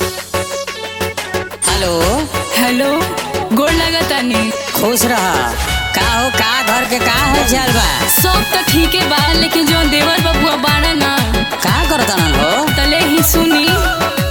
hello hello गोड़ लगतानी खुश रह का हो का घर के का हाल चाल बा सब तो ठीके बा लेकिन जो देवर बबुआ बाड़ा ना का करतन हो तले ही सुनी